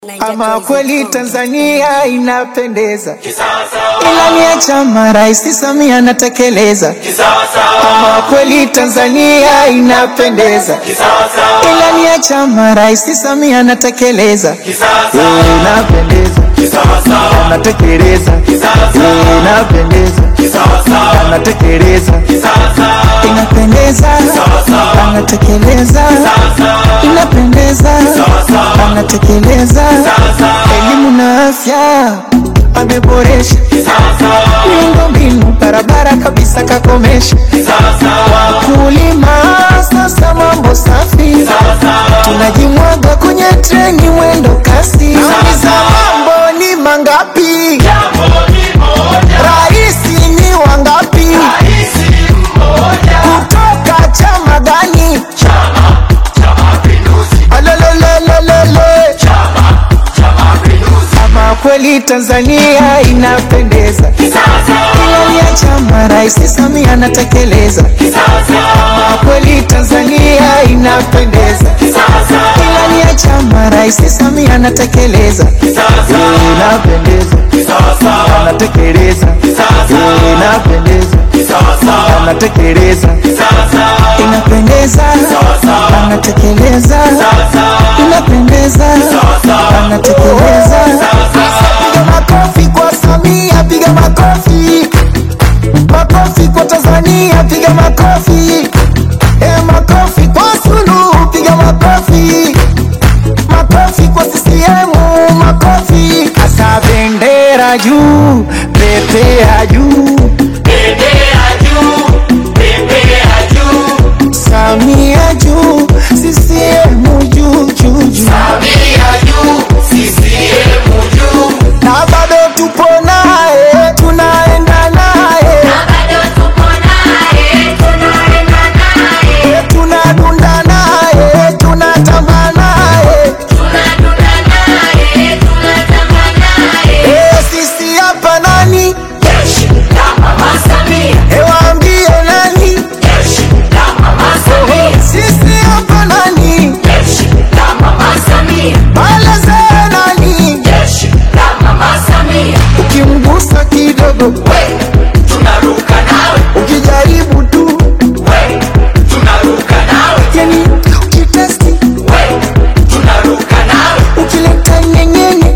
Ama kweli Tanzania inapendeza, ilani ya chama Rais Samia anatekeleza. Ama kweli Tanzania inapendeza, ilani ya chama Rais Samia anatekeleza. Eh, Inapendeza, anatekeleza. Eh, Inapendeza, anatekeleza. Inapendeza, anatekeleza. Inapendeza, anatekeleza. Elimu na afya ameboresha, miundombinu barabara kabisa kakomesha. Wakulima sasa mambo safi, tunajimwaga kwenye treni mwendo kasi. Nauliza mambo ni mangapi? Raisi ni wangapi? Kutoka chama gani? Alololololole. Ama kweli Tanzania inapendeza, ilani ya chama Rais Samia anatekeleza. Ama kweli Tanzania inapendeza, ilani ya chama Rais Samia anatekeleza. Eh, Inapendeza, anatekeleza. Eh, Inapendeza, anatekeleza. Inapendeza, anatekeleza. Inapendeza, anatekeleza. Piga makofi kwa Samia, piga makofi. Makofi kwa Tanzania, piga makofi. Eh, makofi kwa Suluhu, piga makofi. Makofi kwa CCM, makofi. Asa bendera juu, pepea juu. Samia juu, CCM juu juu juu. Na bado tupo naye, tunaenda naye, tunadunda naye, tunatamba naye. Eh, sisi hapa nani? Eh, waambie nani? Sisi hapa nani? Maeleze nani? Ukimgusa kidogo, ukijaribu tu, yani ukitesti, ukileta nyenyenye,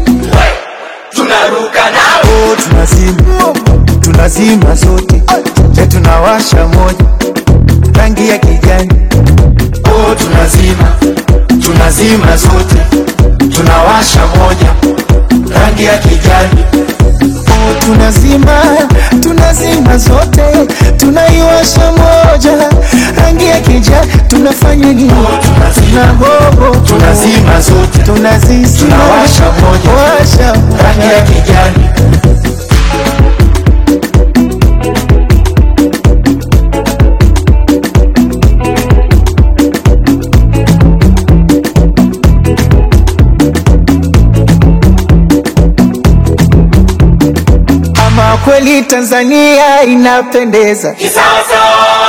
oh, tunazima tunazima zote, je, tunawasha moja rangi ya kijani, oh, tunazima tunazima zote, tunawasha moja rangi ya kijani, oh, tunazima tunazima zote, tunaiwasha moja rangi ya kijani, tunafanya nini? Tunahoho, Tunazima zote. tunazizima, Tunawasha moja. washa rangi ya kijani Ama kweli Tanzania inapendeza,